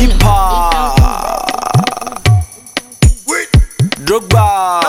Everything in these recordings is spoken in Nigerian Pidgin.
keeper. Drogba.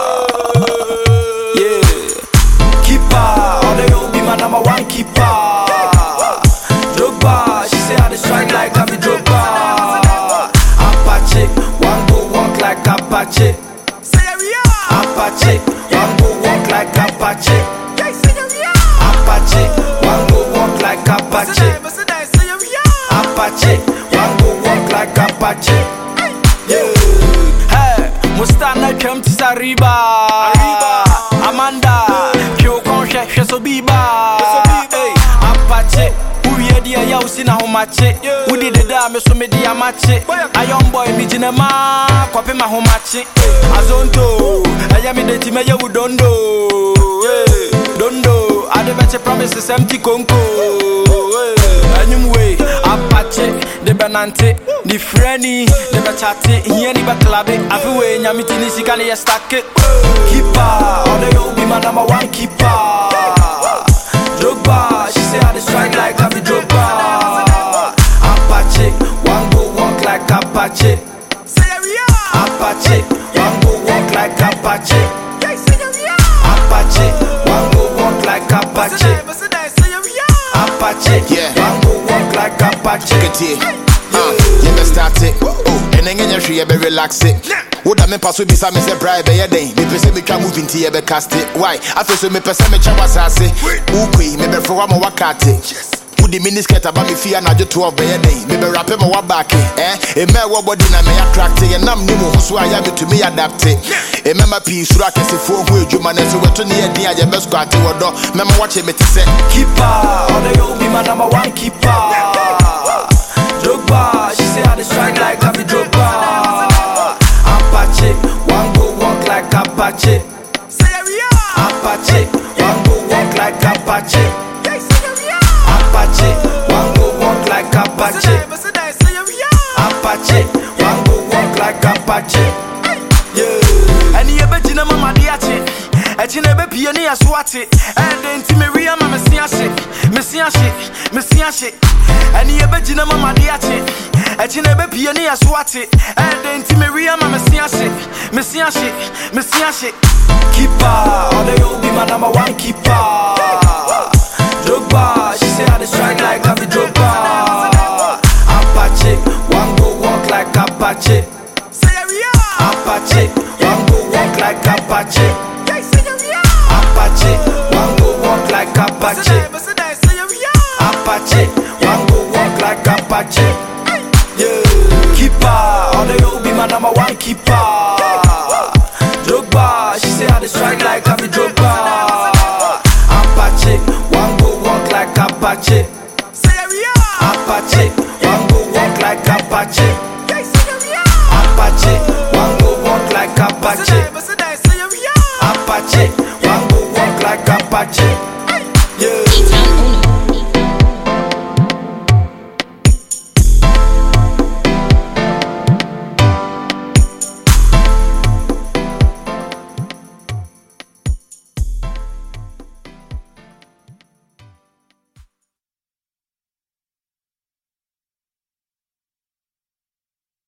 Yeah. Keeper. All the old be my number one keeper. Drogba. She say I dey strike like I'm a Drogba. Apache. One go walk like Apache. Apache. One go walk like Apache. Apache. One go walk like Apache. Apache. One go walk like Apache. Yeah. Hey, Mustana twam ti Sariba. Amanda, Kyokon hwɛ hwɛ so biba. Hey, Apache. Uwie deɛ yɛ wosi na homakye wode deda a me so mede amakye ayɔn boy megyina ma kɔpe ma homakye azonto ɛyɛ mede ti mɛyɛ wo dondo Hey, dondo ade bɛkye promise sɛm ti konko Hey, anyim wei apakye de bɛnante ne frɛni de bɛkyate hia ni bɛklabe afe wei nyame ti ne sika ne yɛ stake kipa ɔde yɛ obi ma number one keeper Drogba, she say I dey strike like I be Drogba. Apache, one go walk like Apache. Apache, one go walk like Apache. Apache, one go walk like Apache. Apache, Yeah. one go walk like Apache. Ketie. Ah, yɛbɛ start it. Oh, ɛnɛ nyɛ hwee yɛbɛ relax it. woda me mpa so bisa me sɛ bra ɛbɛyɛ dɛn mepɛ sɛ metwa movie nti yɛbɛcast it why afei so mepɛ sɛ mekyɛ w'asase wokoi mebɛfrɛ wo ama woakate wode mini skirt aba me fie anadwo 12 bɛyɛ dɛn mebɛrape ma woabaake ɛ ɛmɛ ɛwɔ bɔdi na mɛyɛ attracte yɛnam ne mu ho so a yɛ metumi yɛ adapte ɛmɛma pii suro akɛsefoɔ ho adwuma no sɛ wɔto ne yɛ din a yɛbɛsukate wɔ dɔ mɛma woakye mete sɛ keeper. All the old be my number one keeper. Drogba, she say I dey strike like I be Drogba. Apache, one go walk like Apache. Apache, one go walk like Apache. Apache, one go walk like Apache. Apache, one go walk like Apache. Yeah. ɛne yɛbɛgyina ma made akye akyi na ɛbɛpie ne yɛso ate ɛdɛ nti mewie ama mese ahye mese ahye mese ahye ɛne yɛbɛgyina ma made akye akyi na ɛbɛpie ne yɛso ate ɛdɛ nti mewie ama mese ahye mese ahye mese ahye keeper ɔdɛ yɛ obi ma number one keeper Drogba, she say I dey strike like I be Drogba Apache, one go walk like Apache Apache, one go walk like Apache. Apache, one go walk like Apache. Apache, one go walk like Apache. Yeah, keeper, all the old be my number one keeper. Drogba, she say I dey strike like I be Drogba. Apache, one go walk like Apache. Apache, one go walk like Apache. Apache, one go walk like Apache. Apache, one go walk like Apache. Yeah.